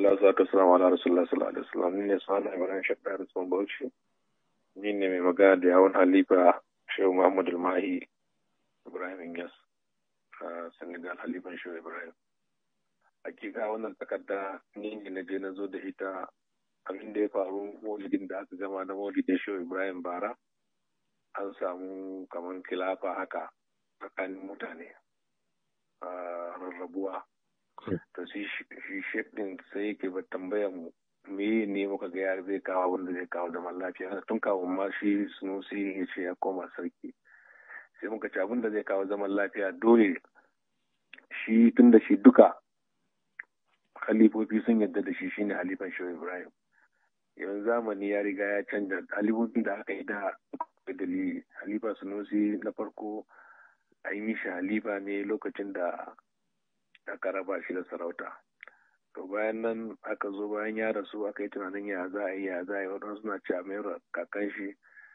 alhamdulillah salatu wassalamu ala rasulullah sallallahu alaihi wasallam ni ne sana ibrahim shakka da sun bauchi ni ne mai magana da yawon halifa shehu muhammad mahi ibrahim inyas a senegal halifan shehu ibrahim hakika wannan takarda ni ne na je na zo da ita abin da ya faru maulidin da aka gama na maulidin shehu ibrahim bara an samu kamar kilafa haka tsakanin mutane a rarrabuwa to shi shek din sai yake ba tambayar mu me ne muka ga ya zai kawo wanda zai kawo zaman lafiya tun kawo ma shi sunusi ya ce ya koma sarki sai muka ci abin da zai kawo zaman lafiya dole shi tun da shi duka halifofi sun yadda da shi shine halifan shehu ibrahim yanzu zamani ya riga ya canja halifofin da aka yi da dalili halifa sunusi na farko a yi mishi halifa ne lokacin da aka raba shi da sarauta to bayan nan aka zo bayan ya rasu aka yi tunanin ya za a yi ya za a yi wadansu suna ci a mayar kakan shi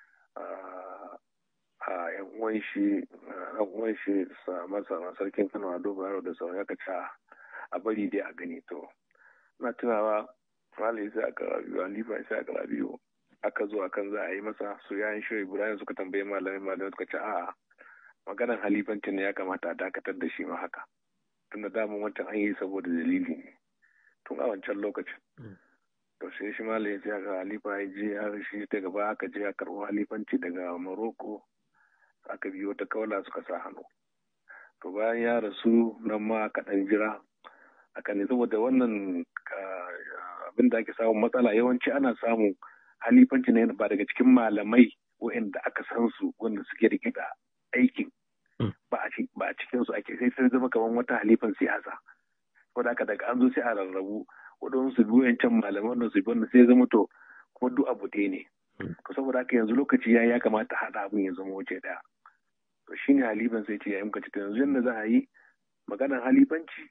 a yan uwan shi yan uwan shi masa sarkin kano a dogon yaro da sauran aka ci a bari dai a gani to na tunawa malai sai aka rabiyu halifa sai aka rabiyu aka zo akan za a yi masa su yayin shi ibrahim suka tambaye malamai malamai suka ce a'a maganar halifancin ne ya kamata a dakatar da shi ma haka tunda damun wancan an yi saboda dalili ne tun a wancan lokacin to sai shi malayin sai aka halifa ya je har shi ta gaba aka je a karɓo halifanci daga morocco aka biyo ta kaula suka sa hannu to bayan ya rasu nan ma aka ɗan jira aka ne saboda wannan abin da ake samun matsala yawanci ana samun halifanci ne ba daga cikin malamai waɗanda aka san su wanda suke rike da aikin ba a cikin su ake sai sai zama kamar wata halifan siyasa ko da aka daga an zo sai a rarrabu waɗansu su biyu yancan malaman wannan su biyu wannan sai zama to kuma duk abu ɗaya ne to saboda haka yanzu lokaci ya ya kamata haɗa abin ya zama waje ɗaya to shine halifan sai ce ya muka to yanzu yadda za a yi maganar halifanci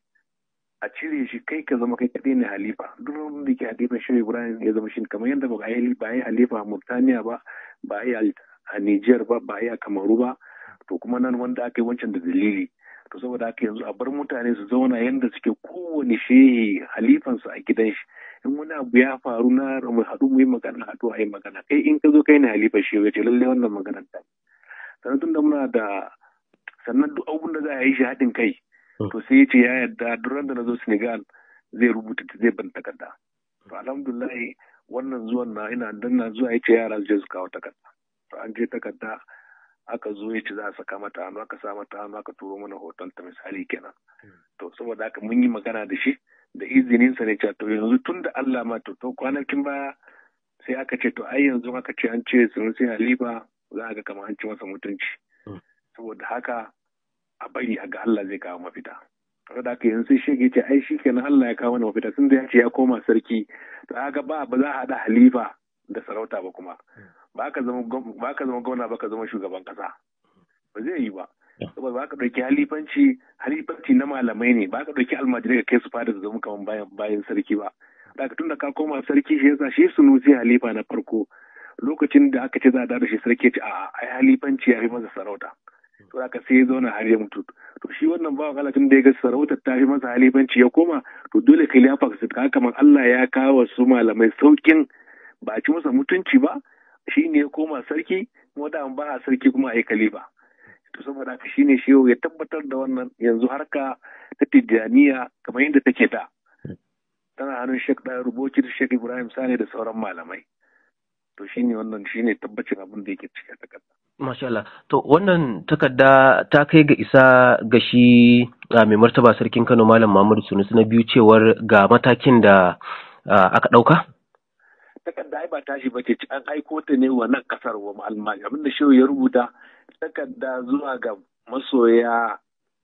a cire shi kai ka zama kai kaɗai ne halifa duk wanda ke halifan shi ibrahim ya zama shi kamar yadda ba a yi ba a yi halifa a murtaniya ba ba a yi a niger ba ba a yi a kamaru ba to kuma nan wanda aka yi wancan da dalili to saboda haka yanzu a bar mutane su zauna yadda suke kowane shehi halifansu a gidan shi in wani abu ya faru na mu haɗu mu yi magana haɗu a yi magana kai in ka zo kai ne halifa shi ya ce lallai wannan maganar ta sannan tun da muna da sannan duk abun da za a yi shi haɗin kai to sai ya ce ya yarda duk da na zo senegal zai rubuta zai ban takarda to alhamdulillah wannan zuwan na ina danna zuwa ya ce yara su je su kawo takarda to an je takarda aka zo ya ce za a saka mata hannu aka sa mata hannu aka turo mana hoton ta misali kenan to saboda haka mun yi magana da shi da izinin sa ne cewa to yanzu tun da Allah ma to to kwanakin baya sai aka ce to ai yanzu aka ce an ce sun sai halifa za a ga kamar an ci masa mutunci saboda haka a bari a ga Allah zai kawo mafita saboda haka yanzu sai shege ce ai shi kenan Allah ya kawo mana mafita tun da ya ce ya koma sarki to haka ba ba za a haɗa halifa da sarauta ba kuma ba ka zama gwamna ba ka zama shugaban kasa ba zai yi ba saboda ba ka ɗauki halifanci halifanci na malamai ne ba ka ɗauki almajirai ka kai su fada su zama kamar bayan bayan sarki ba da ka tunda ka koma sarki shi yasa shi sunusi halifa na farko lokacin da aka ce za a da shi sarki ce a ai halifanci ya fi masa sarauta to aka sai ya zauna har ya mutu to shi wannan bawan Allah tun da ya ga sarautar ta fi masa halifanci ya koma to dole khilafa ka kamar Allah ya kawo su malamai saukin ba a ci masa mutunci ba shi ne ya koma sarki kuma da ba a sarki kuma a yi kalifa to saboda haka shine shi ya tabbatar da wannan yanzu harka ta tijjaniya kamar yadda take da tana hannun shek ɗaya ruboki da shek ibrahim sani da sauran malamai to shine wannan shine tabbacin abin da yake cikin takarda Masha Allah. To wannan takarda ta kai ga isa ga shi mai martaba sarkin Kano Malam Muhammadu Sunusi na biyu cewar ga matakin da aka ɗauka? takarda ai ba tashi ba ce an aiko ta ne wa nan kasar wa almajiri abinda shehu ya rubuta takarda zuwa ga masoya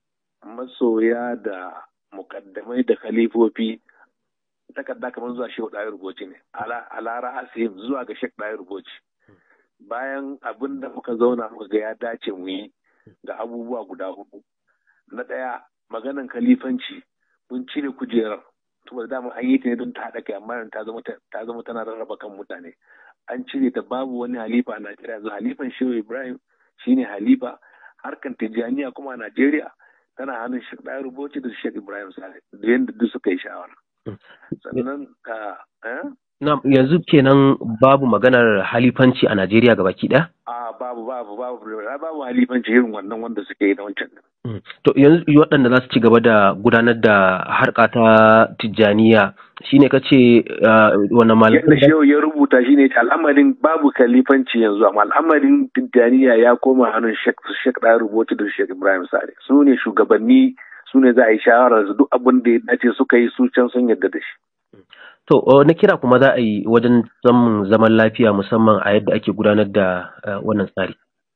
masoya da mukaddamai da khalifofi takarda kamar zuwa shehu ɗaya rubuci ne ala ra'asim zuwa ga shek ɗaya rubuci bayan abin da muka zauna muka ga ya dace mu yi da abubuwa guda hudu na ɗaya maganan khalifanci mun cire kujerar saboda dama an yi ta ne don ta haɗa kai amma ta zama ta zama tana rarraba kan mutane an cire ta babu wani halifa a Najeriya yanzu halifan Shehu Ibrahim shine halifa harkan Tijjaniya kuma a Najeriya tana hannun Sheikh Dayar Rubuci da Sheikh Ibrahim Sale da yanda duk suka yi shawara sannan ka Na yanzu kenan babu maganar halifanci a Najeriya gabaki ɗaya? a babu babu babu babu halifanci irin wannan wanda suke yi na wancan To yanzu waɗanda za su ci gaba da gudanar da harka ta Tijjaniya shine ka ce wannan yadda malamin shehu ya rubuta shine al'amarin babu kalifanci yanzu amma al'amarin Tijjaniya ya koma hannun Sheikh Sheikh da rubuta da Sheikh Ibrahim Sare su ne shugabanni su ne za a yi shawarar duk abin da ya dace suka yi su can sun yarda da shi To na kira kuma za a yi wajen samun zaman lafiya musamman a yadda ake gudanar da eh, wannan tsari.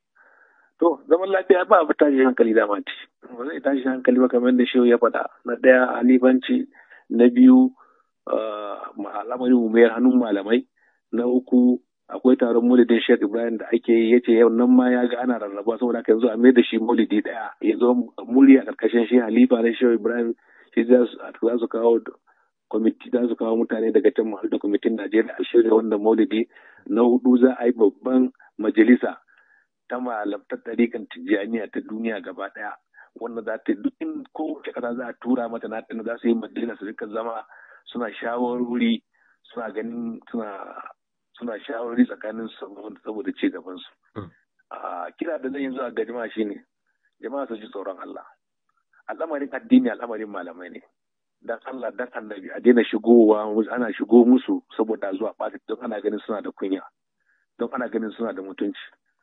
To, zaman lafiya ba abu tashi hankali dama ce. Ba zai tashi hankali ba kamar da shehu ya faɗa. Na ɗaya halifanci, na biyu al'amarin umayar hannun malamai, na uku akwai taron maulidin Sheikh Ibrahim da ake yi yace yau nan ma ya ga ana rarraba saboda haka yanzu a mai da shi maulidi ɗaya ya zo murya karkashin shi halifa na Shehu Ibrahim shi za su za su kawo kwamiti za su kawo mutane daga can mahal da kwamitin Najeriya a shirya wannan maulidi na hudu za a yi babban majalisa ta malamtar ɗarikan tijjaniya ta duniya gaba ɗaya wanda za ta duk in kowace ƙasa za a tura mata na tana za su yi majalisa su rika zama suna shawarwari suna ganin suna suna shawarwari tsakanin su saboda ci gaban su a kira da zan yi zuwa ga jama'a shine jama'a su ji tsoron Allah al'amarin addini al'amarin malamai ne dan Allah dan annabi a daina shigowa ana shigo musu saboda zuwa ɓata don ana ganin suna da kunya don ana ganin suna da mutunci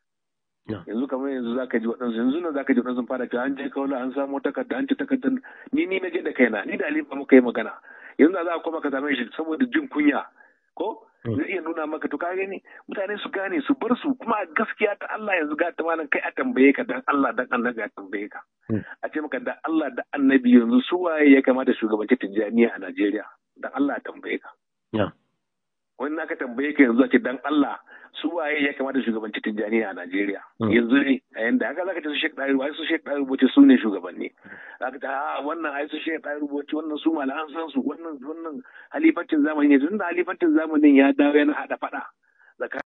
yanzu kamar yanzu zaka ji waɗansu yanzu nan zaka ji waɗansu fara cewa an je kaula an samu takarda an ci takardar ni ni na je da kaina ni da alifa muka yi magana yanzu da za a koma ka same shi saboda jin kunya ko zai iya nuna maka to ka gani mutane su gane su bar su kuma gaskiya ta Allah yanzu ga ta malam kai a tambaye ka dan Allah dan annabi a tambaye ka a ce maka dan Allah da annabi yanzu su waye ya kamata shugabanci tijjaniya a Najeriya dan Allah a tambaye ka wani naka tambaye ka yanzu a ce dan Allah su waye ya kamata shugabanci tijjaniya a Najeriya yanzu ne a yanda haka zaka ce su Sheikh Dahir wai su Sheikh Dahir Bauchi su ne shugabanni zaka ce a wannan ai su Sheikh Dahir Bauchi wannan su malaman san su wannan wannan halifancin zamani ne tunda halifancin zamanin ya dawo yana hada fada